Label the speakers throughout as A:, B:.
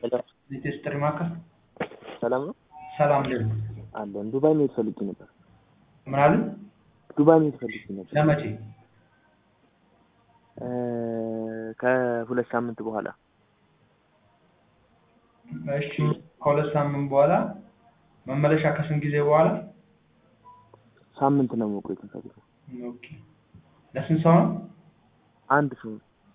A: ሊቴስ ጥሪ ማዕከል
B: ሰላም ነው
A: ሰላም ልል
B: አለን። ዱባይ መሄድ ፈልጌ ነበር።
A: ምን አሉ?
B: ዱባይ መሄድ ፈልጌ ነበር
A: ለመቼ?
B: እ ከሁለት ሳምንት በኋላ
A: እሺ ከሁለት ሳምንት በኋላ መመለሻ ከስንት ጊዜ በኋላ?
B: ሳምንት ነው መቆየት የምፈልገው።
A: ኦኬ ለስንት ሰው ነው?
B: አንድ ሰው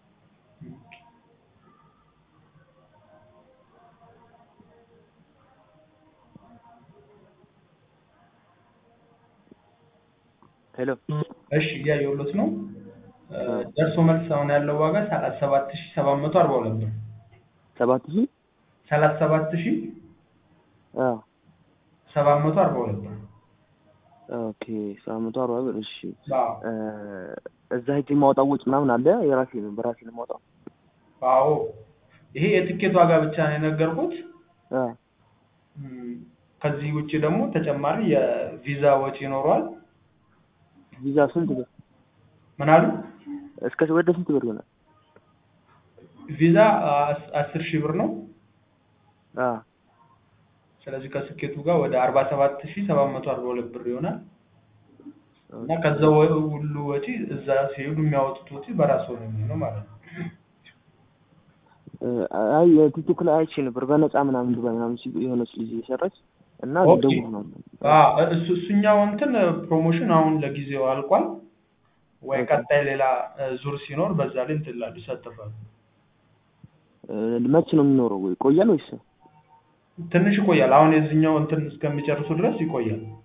B: ሄሎ
A: እሺ እያየሁሎት ነው። እ ደርሶ መልስ አሁን ያለው ዋጋ ሰላሳ ሰባት ሺህ ሰባት መቶ አርባ ሁለት ብር
B: ሰባት ሺህ
A: ሰላሳ ሰባት ሺህ
B: አ
A: ሰባት መቶ አርባ ሁለት ብር
B: ኦኬ ሰባት መቶ አርባ ብር እሺ
A: አዎ
B: እ እዛ ሄጄ የማወጣው ወጪ ምናምን አለ የራሴ ነው በራሴ ነው የማወጣው
A: አዎ ይሄ የትኬት ዋጋ ብቻ ነው የነገርኩት።
B: አ
A: እም፣ ከዚህ ውጭ ደግሞ ተጨማሪ የቪዛ ወጪ ይኖረዋል።
B: ቪዛ ስንት ብር
A: ምን አሉ?
B: እስከ ወደ ስንት ብር ይሆናል?
A: ቪዛ አስ- አስር ሺህ ብር ነው።
B: አ
A: ስለዚህ ከስኬቱ ጋር ወደ አርባ ሰባት ሺህ ሰባት መቶ አርባ ሁለት ብር ይሆናል እና ከዛ ወ- ሁሉ ወጪ እዛ ሲሄዱ የሚያወጡት ወጪ በራሱ ነው የሚሆነው ማለት ነው።
B: እ አይ ቲክቶክ ላይ አይቼ ነበር በነፃ ምናምን ዱባይ ምናምን ሲሉ የሆነች ልጅ እየሰራች እና
A: ኦኬ።
B: ደውል ነው
A: አዎ እሱ እሱኛው እንትን ፕሮሞሽን አሁን ለጊዜው አልቋል። ወይ
B: ኦኬ።
A: ቀጣይ ሌላ እ ዙር ሲኖር በዛ ላይ እንትን ይላሉ ይሳተፋሉ።
B: እ መቼ ነው የሚኖረው? ወይ ይቆያል ወይስ
A: ትንሽ ይቆያል። አሁን የዚህኛው እንትን እስከሚጨርሱ ድረስ ይቆያል።